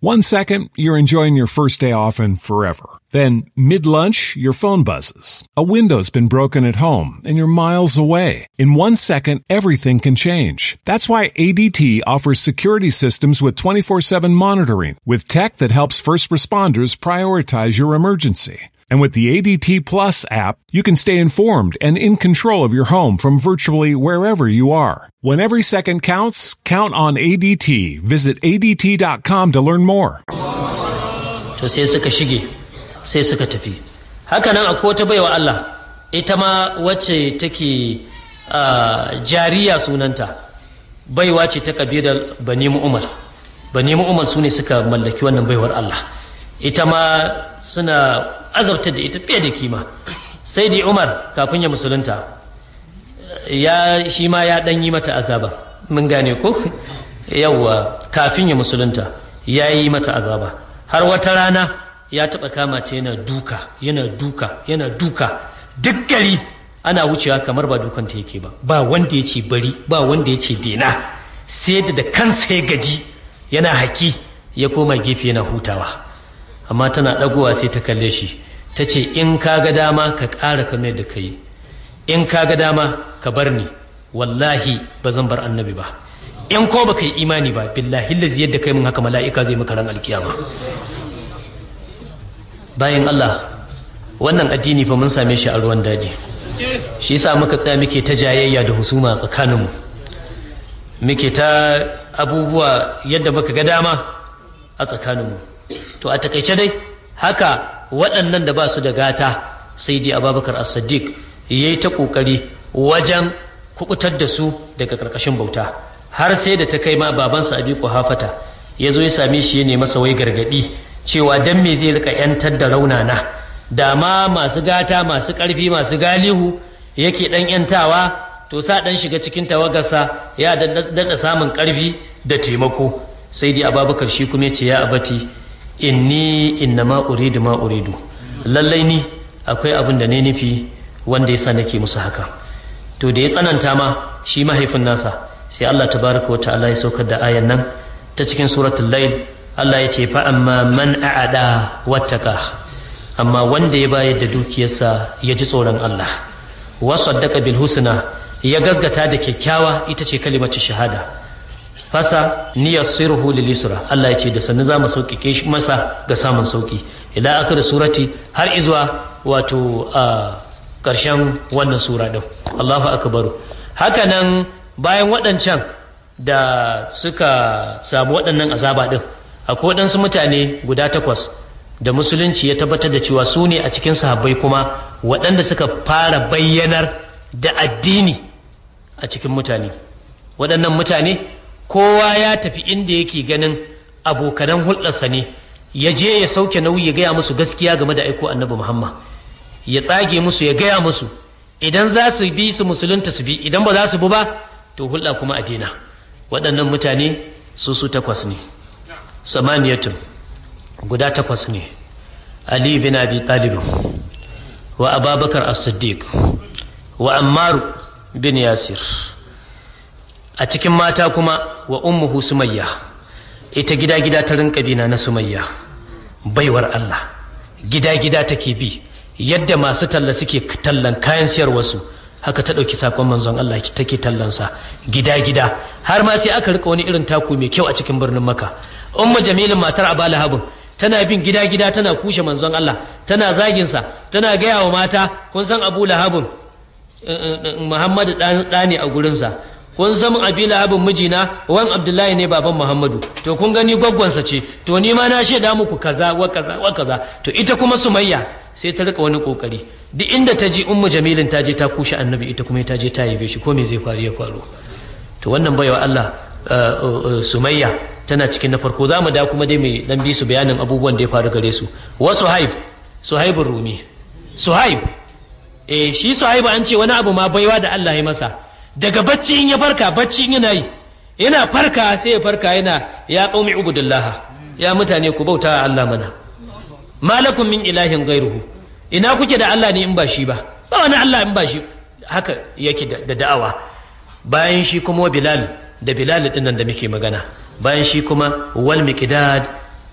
One second, you're enjoying your first day off and forever. Then, mid lunch, your phone buzzes. A window's been broken at home and you're miles away. In one second, everything can change. That's why ADT offers security systems with 24 7 monitoring, with tech that helps first responders prioritize your emergency. And with the ADT Plus app, you can stay informed and in control of your home from virtually wherever you are. When every second counts, count on ADT. Visit ADT.com to learn more. to sai suka shige sai suka tafi hakanan akwai wata baiwa Allah ita ma wacce take ah, jariya sunanta baiwa ce ta kabilar bani umar bani umar su ne suka mallaki wannan baiwar Allah ita ma suna azabta da ita fiye da kima sai dai umar kafin ya musulunta ya shi ma ya ɗan yi mata azaba mun gane ko yawwa kafin ya musulunta ya yi mata azaba har wata rana ya taɓa kama ta yana duka yana duka yana duka duk gari ana wucewa kamar ba dukanta yake ba ba wanda ya ce bari ba wanda ya ce dena sai da da kansa ya gaji yana haki ya koma gefe yana hutawa amma tana ɗagowa sai ta kalle shi ta ce in ka ga dama ka ƙara kamar da ka yi in ka ga dama ka bar ni wallahi ba zan bar annabi ba in ko baka yi imani ba billahi lazi yadda kai mun haka mala'ika zai maka ran alkiyama bayan Allah wannan addini fa mun same shi a ruwan dadi shi yasa muka tsaya muke ta jayayya da husuma tsakaninmu muke ta abubuwa yadda muka ga dama a tsakaninmu to a takaice dai haka waɗannan da ba su da gata sai dai ababakar as-siddiq ya yi ta ƙoƙari wajen kukutar da su daga ƙarƙashin bauta har sai da ta kai ma babansa abi hafata ya zo ya same shi ya nemi masa wai gargaɗi cewa dan me zai rika yantar da raunana da ma masu gata masu ƙarfi masu galihu yake ɗan yantawa to sa ɗan shiga cikin tawagarsa ya daɗa samun ƙarfi da taimako sai dai ababakar shi kuma ya ce ya abati inni inna ma uridu ma uridu lallai ni akwai abin da ne nufi wanda yasa nake musu haka to da ya tsananta ma shi mahaifin nasa sai Allah tabaraka wa ta'ala ya saukar da ayan nan ta cikin suratul layl Allah ya ce fa amma man a'ada wattaka amma wanda ya bayar da dukiyarsa ya ji tsoron Allah wa saddaqa bil husna ya gazgata da kyakkyawa ita ce kalimatu shahada fasa niyassiruhu lil yusra Allah ya ce da sannu za mu sauƙiƙe shi masa ga samun sauƙi ila akhir surati har izuwa wato a ƙarshen wannan sura ɗin Allahu akbaru hakanan bayan waɗancan da suka samu waɗannan azaba ɗin akwai waɗansu mutane guda takwas da musulunci ya tabbatar da cewa su ne a cikin sahabbai kuma waɗanda suka fara bayyanar da addini a cikin mutane waɗannan mutane kowa ya tafi inda yake ganin abokanan hulɗarsa ne ya je ya sauke nauyi ya gaya musu gaskiya game da aiko annabi muhammad ya tsage musu ya gaya musu idan za su bi su musulunta su bi idan ba za su bi ba to hulɗa kuma a daina waɗannan mutane su su takwas ne samaniyatun guda takwas ne ali bin abi talib wa ababakar as-siddiq wa ammaru bin yasir a cikin mata kuma wa ummuhu sumayya ita gida gida ta rinka bina na sumayya baiwar Allah gida gida take bi yadda masu talla suke tallan kayan siyarwarsu haka ta ɗauki sakon manzon Allah take tallansa gida gida har ma sai aka rika wani irin taku mai kyau a cikin birnin maka umma jamilin matar aba lahabin tana bin gida gida tana kushe manzon Allah tana zaginsa tana gaya wa mata kun san abu lahabin muhammadu ɗani a gurinsa kun san abi lahabin mijina wan abdullahi ne baban muhammadu to kun gani gwaggwansa ce to ni ma na shaida muku kaza wa kaza wa kaza to ita kuma sumayya sai ta rika wani kokari duk inda ta ji ummu jamilin ta je ta kushe annabi ita kuma ta je ta yabe shi ko me zai faru ya faru to wannan baiwa Allah sumayya tana cikin na farko za mu da kuma dai mai dan bi su bayanin abubuwan da ya faru gare su wa suhaib suhaibur rumi suhaib eh shi suhaib an ce wani abu ma baiwa da Allah ya masa daga bacci in ya farka bacci in yana yi yana farka sai ya farka yana ya qaumi ubudullah ya mutane ku bauta Allah mana malakum min ilahin gairuhu ina kuke da Allah ne in ba shi ba ba wani Allah in ba shi haka yake da da'awa bayan shi kuma bilal da bilal din nan da muke magana bayan shi kuma wal miqdad